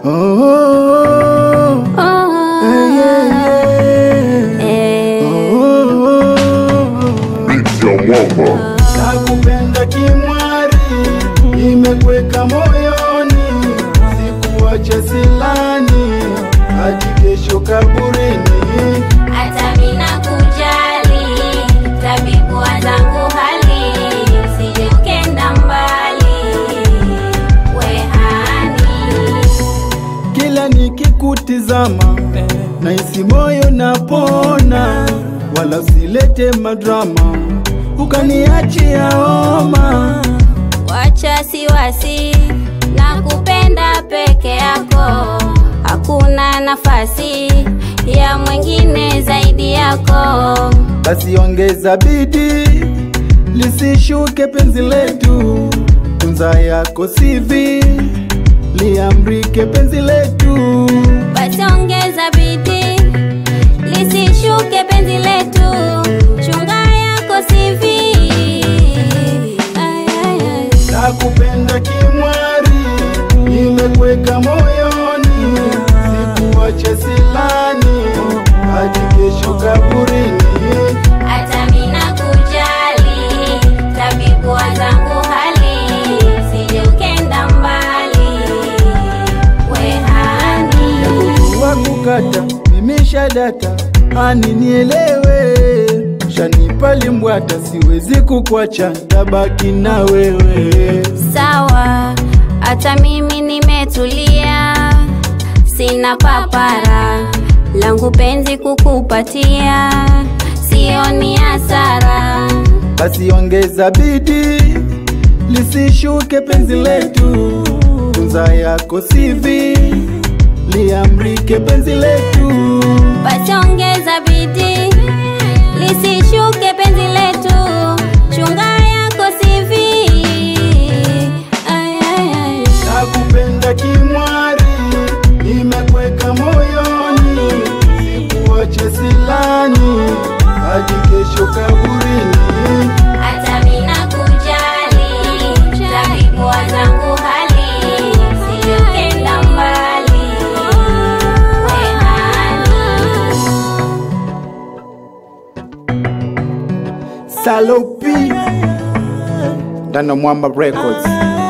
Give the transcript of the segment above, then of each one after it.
Oh, oh, oh. Oh, Eh, yeah, yeah. eh. Oh, oh, oh. Nakupenda kimwari, imekweka moyoni, sikuache silani hadi kesho kaburini. Hata mina kujali tabibu zangu hali sije ukenda mbali wehani Kila nikikutizama nahisi moyo napona, wala usilete madrama ukaniachia homa. wacha siwasi na kupenda peke yako hakuna nafasi ya mwingine zaidi yako Basi ongeza bidii lisishuke penzi letu, tunza yako sivi liamrike penzi letu. basi ongeza bidii lisishuke penzi letu chunga yako sivi Ay, ay, ay. Nakupenda kimwari, imekweka moyoni, sikuache silani hadi kesho kaburini. hata mina kujali tabibu zangu hali sije ukenda mbali wehani wa kukata mimi shadata ani nielewe shanipa limbwata siwezi kukwacha tabaki na wewe sawa hata mimi nimetulia sina papara langu penzi kukupatia sioni hasara basi ongeza bidii lisishuke penzi letu tunza yako sivi liamrike penzi letu basi ongeza bidii lisishuke penzi letu chunga yako sivi ay, ay, ay. nakupenda kimwari imekweka moyoni sikuache silani hadi kesho kaburini hata mina kujali tabibu zangu hali sije ukenda mbali wehani Salopi ndano Mwamba Records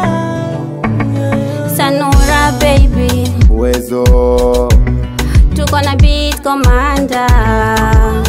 sanura baby uwezo tuko na beat commander